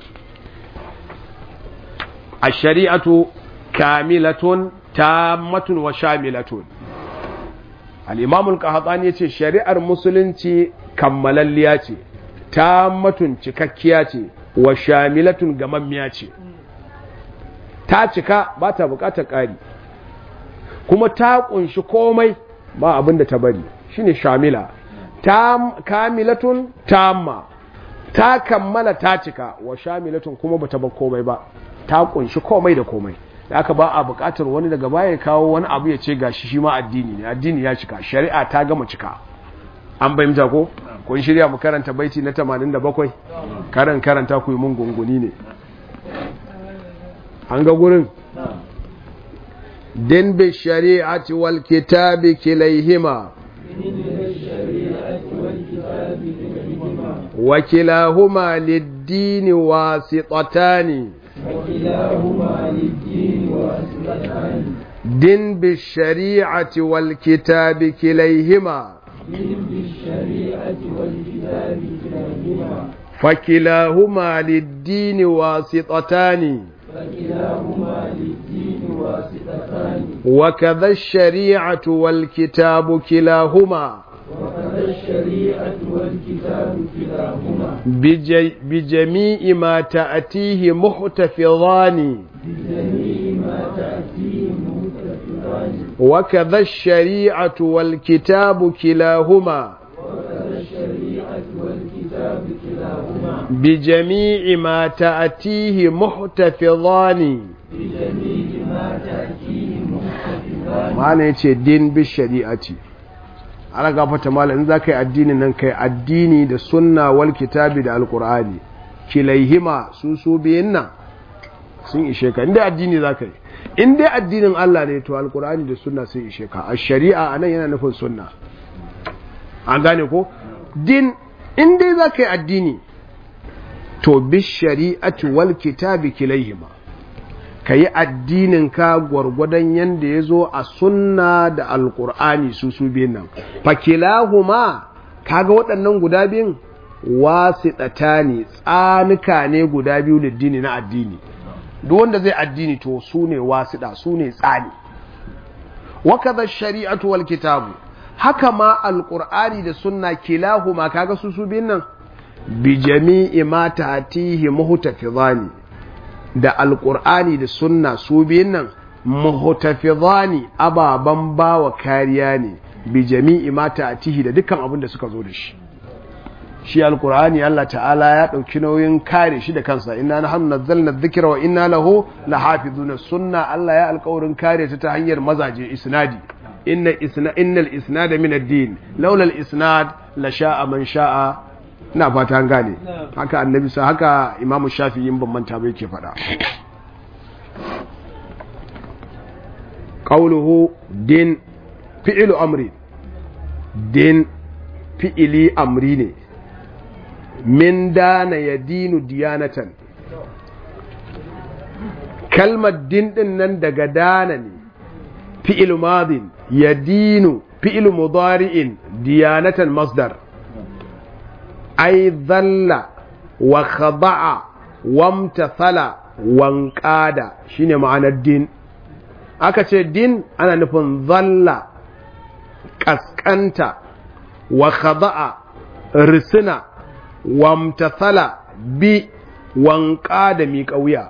a shari'atu kamilatun tammatun wa shamilatun al'imamul ƙahatsani ya ce shari'ar musulunci kammalalliya ce tammatun cikakkiya ce wa shamilatun gamammiya ce ta cika ba ta bukatar ƙari kuma ta ƙunshi komai ba abin da ta bari shine shamila kamilatun tamma ta kammala ta cika wa shamilatun kuma bata bar komai ba ta ƙunshi komai da komai da aka ba a bukatar wani daga baya ya kawo wani abu ya ce gashi shi ma addini ne addini ya cika shari'a ta gama cika an bayyanta ko kun shirya mu karanta baiti na 87 karan karanta ku yi mun gunguni ne an ga gurin din bi shari'ati wal kitabi kilayhima وكلاهما للدين واسطتان وكلاهما للدين واسطتان دين بالشريعة والكتاب كليهما دين بالشريعة والكتاب كلاهما فكلاهما للدين واسطتان فكلاهما للدين واسطتان وكذا الشريعة والكتاب كلاهما وكذا الشريعة والكتاب كلاهما بج- بجميع ما تأتيه محتفظان بجميع ما تأتيه متفقان وكذا الشريعة والكتاب كلاهما وكذا الشريعة والكتاب كلاهما بجميع ما تأتيه محتفظان بجميع ما تأتيه متفقان ma'ana ya ce din bi shari'ati ana gafata mala in za ka yi addini nan kai addini da sunna wal kitabi da alkur'ani kilaihima su su biyun nan sun ishe ka inda addini za ka yi in dai addinin Allah ne to alkur'ani da sunna sun ishe ka a shari'a a nan yana nufin sunna an gane ko din in dai za ka yi addini to bi shari'ati wal kitabi kilaihima ka yi addininka gwargwadon yadda ya zo a sunna da alkur'ani su su biyun nan fakilahuma kaga waɗannan guda biyun wasu ne tsanuka ne guda biyu da dini na addini duk wanda zai addini to su ne wasiɗa su ne tsani wakaza shari'atu wal kitabu haka ma alkur'ani da sunna kilahuma kaga su su biyun nan bi jami'i ma tatihi muhtafizani da alƙur'ani da sunna su biyun nan muhtafizani ababan bawa kariya ne bi jami'i mata atihi da dukkan abin da suka zo da shi shi alƙur'ani Allah ta'ala ya ɗauki nauyin kare shi da kansa inna nahnu nazzalna dhikra wa inna lahu lahafizuna sunna Allah ya alƙawarin kare ta ta hanyar mazaje isnadi inna isna innal isnada min ad-din laula al-isnad la sha'a man sha'a ina fata an gane haka annabi sa haka imamu shafi'i in ban manta ba yake faɗa qawluhu din fi'lu amri din fi'ili amri ne min dana yadinu diyanatan kalmar din din nan daga dana ne fi'il madin yadinu fi'il mudari'in diyanatan masdar ai zalla wa khada'a wamtathala wanqada shine ma'anar din aka ce din ana nufin zalla kaskanta wa khada'a risina wamtathala bi wanqada mi kauya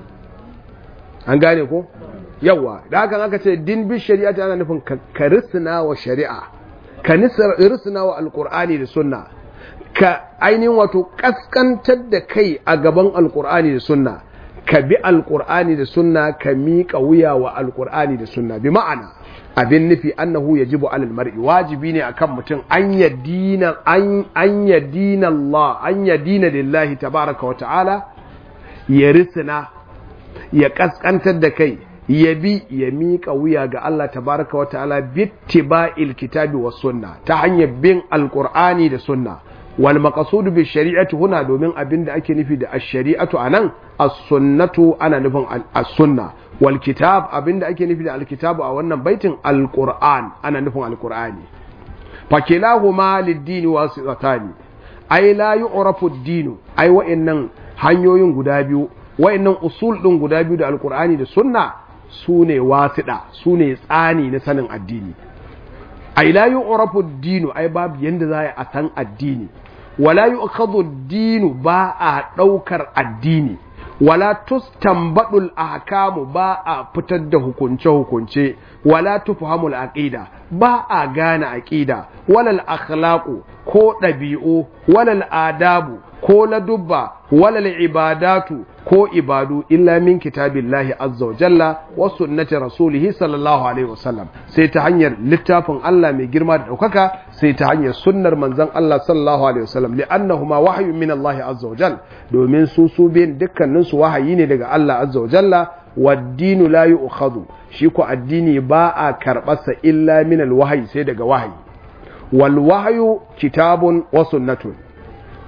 an gane ko yawa da hakan aka ce din bi shari'a ana nufin ka risina wa shari'a ka risina wa alqur'ani da sunna ka ainihin wato kaskantar da kai a gaban alkur'ani da sunna ka bi alkur'ani da sunna ka miƙa wuya wa alkur'ani da sunna bi ma'ana abin nufi annahu yajibu alal mar'i wajibi ne akan mutum an yadina an an yadina Allah an yadina lillahi tabaraka wa ta'ala ya risina ya kaskantar da kai ya bi ya miƙa wuya ga Allah tabaraka wa ta'ala bittiba'il kitabi was sunna ta hanyar bin alkur'ani da sunna wal maqsudu bi shari'ati huna domin abinda ake nufi da ash-shari'atu anan as-sunnatu ana nufin as-sunna wal kitab abinda ake nufi da al-kitabu a wannan baitin al-qur'an ana nufin al-qur'ani fakilahuma lid-dini wasitani ai la yu'rafu ad-dinu ai wa'annan hanyoyin guda biyu wa'annan usul din guda biyu da al-qur'ani da sunna sune wasida sune tsani na sanin addini ai la yu'rafu ad-dinu ai babu yanda za a san addini wala yu'khadhu ad-dinu ba a daukar addini wala tustanbadul ahkamu ba a fitar da hukunce hukunce wala tufhamul aqida ba a gane aqida walal akhlaqu ko dabi'u walal adabu ko ladubba walal ibadatu ko ibadu illa min kitabillahi azza wa jalla wa sunnati rasulihi sallallahu alaihi wasallam sai ta hanyar littafin Allah mai girma da daukaka sai ta hanyar sunnar manzon Allah sallallahu alaihi wasallam li'annahuma wahyun min Allah azza wa jalla domin su su biyan dukkanin su wahayi ne daga Allah azza wa jalla waddinu la yu'khadhu shi ko addini ba a karbarsa illa min alwahyi sai daga wahayi wal wahyu kitabun wa sunnatun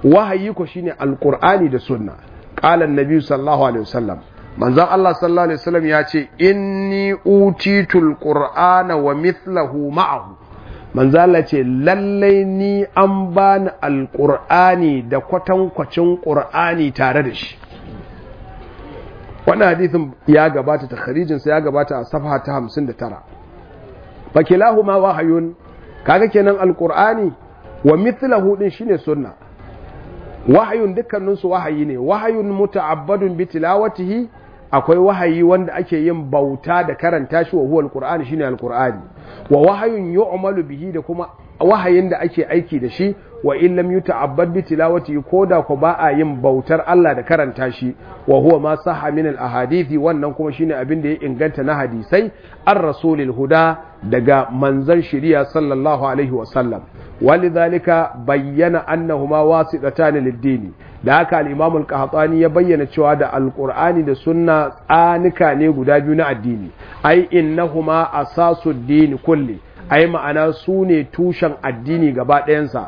wahayi ko shine alqur'ani da sunna qala annabi sallallahu alaihi wasallam manzon Allah sallallahu alaihi wasallam ya ce inni utitul qur'ana wa mithlahu ma'ahu manzon Allah ce lallai ni an bani alqur'ani da kwatankwacin qur'ani tare da shi wannan hadithin ya gabata takharijin sa ya gabata a safha ta 59 fakilahuma wahayun kaga kenan alqur'ani wa mithlahu din shine sunna wahayun dukkanin su wahayi ne wahayun muta'abbadun bi tilawatihi akwai wahayi wanda ake yin bauta da karanta shi wa huwa alqur'ani shine alqur'ani wa wahayun yu'malu bihi da kuma wahayin da ake aiki da shi wa in lam yuta'abbad bi tilawati koda ko ba a yin bautar Allah da karanta shi wa huwa ma sahha min al ahadithi wannan kuma shine abin da ya inganta na hadisai ar rasulil huda daga manzon shari'a sallallahu alaihi wa sallam walidhalika bayyana annahuma wasitatan lid-din da haka al-imam al-qahtani ya bayyana cewa da alqur'ani da sunna tsanika ne guda biyu na addini ai innahuma asasud-din kulli ai ma'ana su ne tushen addini gaba ɗayansa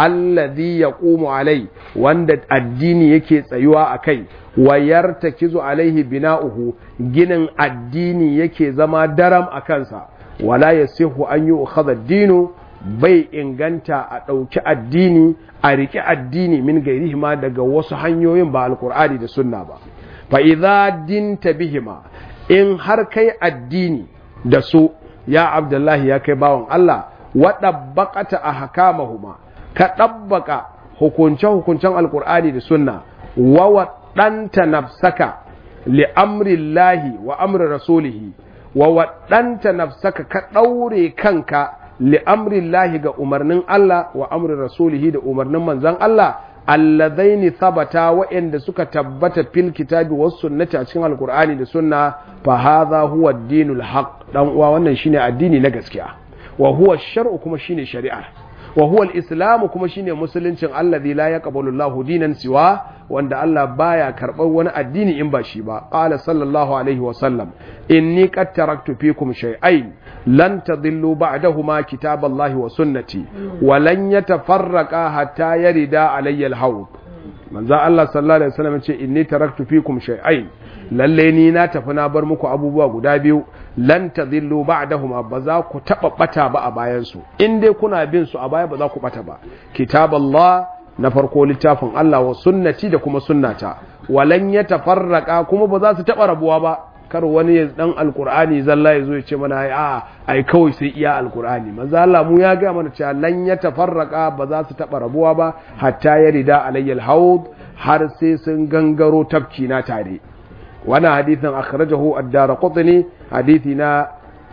allazi ya alai wanda addini yake tsayuwa a kai wayar ta kizo alaihi bina'uhu ginin addini yake zama daram a kansa wala ya sihu an yi ukhadha dinu bai inganta a ɗauki addini a riƙe addini min gairihima daga wasu hanyoyin ba alkur'ani da sunna ba fa idza dinta bihima in har kai addini da su ya abdullahi ya kai bawan Allah waɗabbaƙata a hakamahuma ka ɗabbaka hukunce-hukuncen alkur'ani da sunna wa waɗanta nafsaka li amrillahi wa amri rasulihi wa waɗanta nafsaka ka ɗaure kanka li amrillahi ga umarnin Allah wa amri rasulihi da umarnin manzon Allah alladaini thabata wa'anda suka tabbata fil kitabi was sunnati a cikin alkur'ani da sunna fa hadha huwa ad-dinul haqq dan uwa wannan shine addini na gaskiya wa huwa shar'u kuma shine shari'a wa huwa al-islamu kuma shine musuluncin alladhi la yaqbalu Allahu dinan siwa wanda Allah baya karɓar wani addini in ba shi ba qala sallallahu alaihi wa sallam inni qad taraktu fikum shay'ain lan tadillu ba'dahuma kitaballahi wa sunnati wa lan yatafarraqa hatta yarida alayya al-hawd manzo Allah sallallahu alaihi wasallam ce inni taraktu fikum shay'ain lalle ni na tafi na bar muku abubuwa guda biyu lan tadillu ba'dahuma ba za ku taba bata ba a bayan su in dai kuna bin su a baya ba za ku bata ba kitaballah na farko littafin Allah wa sunnati da kuma sunnata walan yatafarraqa kuma ba za su taba rabuwa ba kar wani ya dan alkur'ani zalla ya zo ya ce mana ai a ai kawai sai iya alkur'ani manzo Allah mu ya ga mana cewa lan ya tafarraka ba za su taba rabuwa ba hatta ya rida alayyal haud har sai sun gangaro tafki na tare wannan hadithin akhrajahu ad-darqutni hadithi na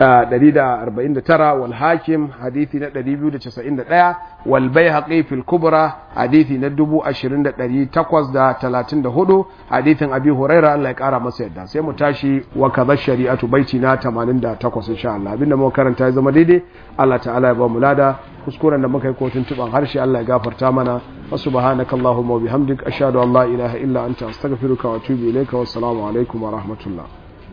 149 wal hakim hadithi na 291 wal baihaqi fil kubra hadithi na 20834 hadithin abi huraira Allah ya kara masa yadda sai mu tashi wa kadha shari'atu baiti na 88 insha Allah abinda muka karanta ya zama daidai Allah ta'ala ya ba mu lada kuskuren da muka yi kotun tuban harshe Allah ya gafarta mana wa subhanakallahumma wa bihamdik ashhadu an la ilaha illa anta astaghfiruka wa atubu ilayka wassalamu alaikum wa rahmatullah